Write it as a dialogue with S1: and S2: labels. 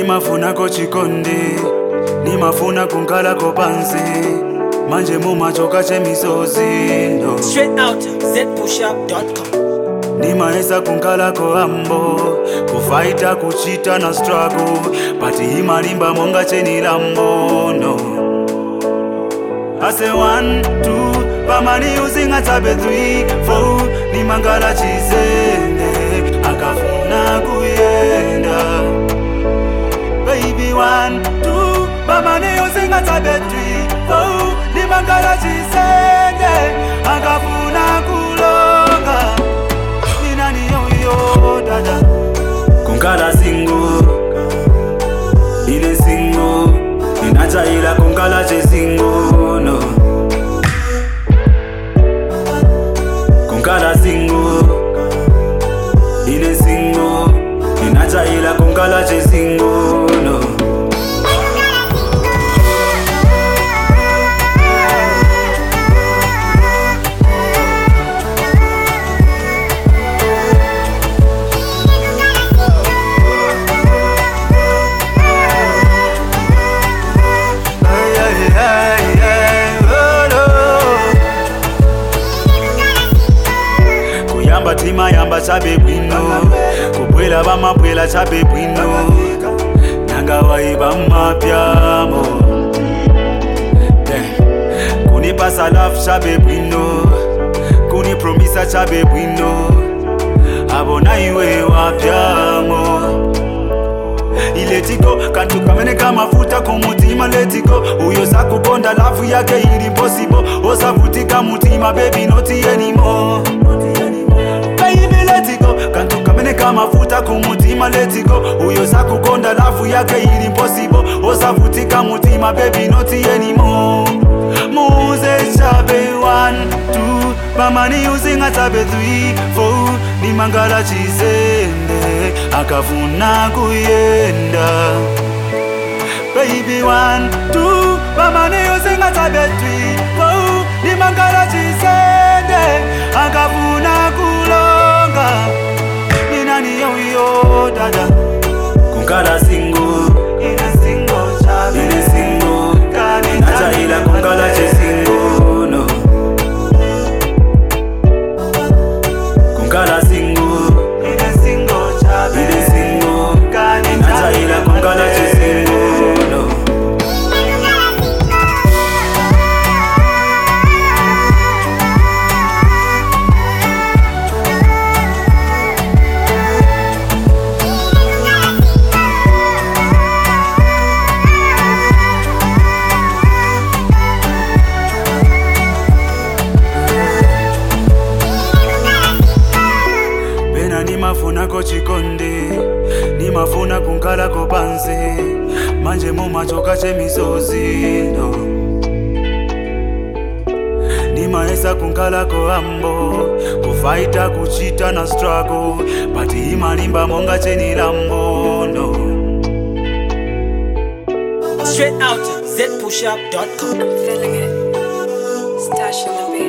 S1: nimafunako chikondi nimafuna kunkalako pansi manje mumachoka chemisozi no.
S2: Straight out zpushup.com.
S1: nimaesa kunkalako ambo kufaita kuchita na struggle pati imalimba monga chenilambo no. ase 1 2 pamani usingatsabe 3 4 nimangala chizende akafuna kuyenda baby 1 2 pamani usingatsabe 3 4 nimangala chizende akafuna kulonga ninani yoyo dada kunkala singo ile singo inachaila kunkala chesingo no kunkala singo ile singo inachaila kunkala chesingo no Ay, ay, ay, ay, oh, no. kuyamba timayamba chabe bwino kubwela bamabwela chabe bwino nanga waiba mapyamo kunipasa love chabe bwino kunipromisa chabe bwino abona iwe wapyamo iletigo kantu kamene kamafuta kumutima letiko uyo sakukonda lavu yake ili possible osavutika mutima baby not anymore baby letiko kantu kamene kamafuta kumutima letiko uyo sakukonda lavu yake ili possible osavutika mutima baby not anymore muze chabe 1 2 pamani usingatsabe 3 4 nimangala chizende akafuna kuyenda baby 1 2 pamani usingatsabe 3 4 nimangala chizende akafuna kulonga ninani yoyo dada kunkala singo ile singo chabe ile singo nachaila kunkala chesingo no kunkala singo ile singo chabe ile singo nachaila kunkala chesingo no pena nimafunako chikondi nimafuna kunkalako pansi manje mumachoka chemisozi no. nimaesa kunkalako ambo kufaita kuchita na struggle pati imalimba monga chenilambo no.
S2: Straight out zpushup.com.
S3: feeling it. Stash in the beat.